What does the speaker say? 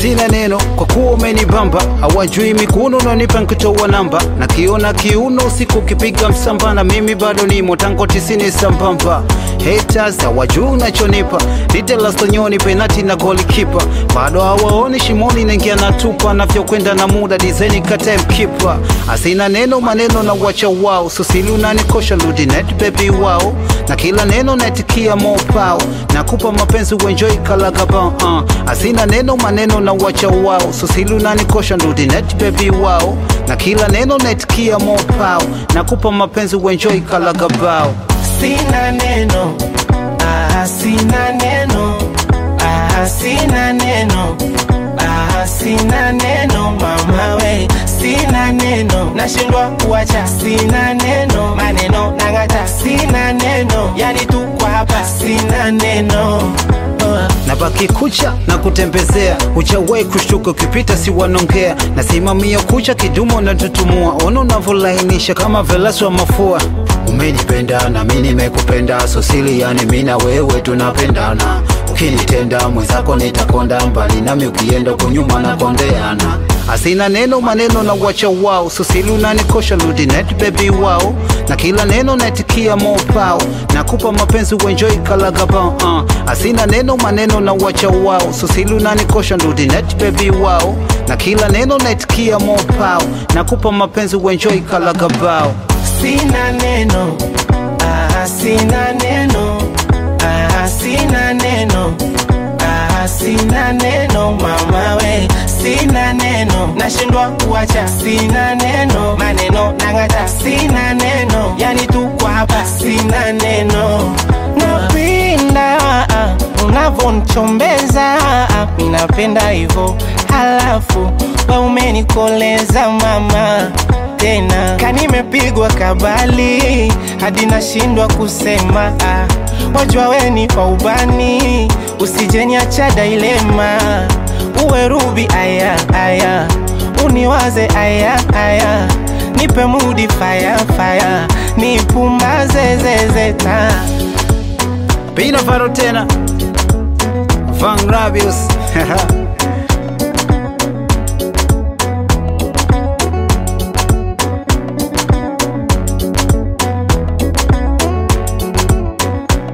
sina neno kwa kuwa umenibamba hawajui mikuno unanipa nkitoa namba na kiona kiuno siku kipiga msamba na mimi bado nimo tango tisini sambamba haters hawajui unachonipa litelastonyoni penati na golikipa bado hawaoni shimoni naingia na tupa navyokwenda na muda dizaini kata mkipa asina neno maneno na wacha wao susili unanikosha ludinet bebi wao na kila neno naitikia mopao nakupa mapenzi uenjoi kalagaba uh. asina neno maneno na wacha wao susili unanikosha ludinet bebi wao na kila neno naitikia mopao nakupa mapenzi uenjoi kalagabao sina neno ah, sina neno ah, sina neno ah, sina neno mama we sina neno nashindwa kuacha sina neno maneno nang'ata sina neno yani tuko hapa sina neno oh. na baki kucha na kutembezea uchawai kushtuka ukipita si wanongea nasimamia kucha kidumo na tutumua ona unavyolainisha kama velasi wa mafua umenipenda na mi nimekupenda sosili yani mi na wewe tunapendana ukinitenda mwenzako nitakonda mbali nami ukienda kunyuma na kondeana asina neno maneno na wacha wao susili unanikosha ludinet bebi wao na kila neno naitikia mopao nakupa mapenzi uenjoi kalagaba uh. asina neno maneno na wacha wao susili unanikosha ludinet bebi wao na kila neno naitikia mopao nakupa mapenzi uenjoi kalagabao sina neno ah, sina neno ah, sina neno ah, sina neno mama we sina neno nashindwa kuacha sina neno maneno nang'ata sina neno yani tuko hapa sina neno napenda ah, unavyonichombeza ah, minapenda hivyo halafu we umenikoleza mama tena kanimepigwa kabali hadi nashindwa kusema ah, wajua weni wa ubani usijeniacha dailema uwe rubi aya aya uniwaze aya aya nipe mudi faya faya nipumbaze zezeta pina faro tena Van Rabius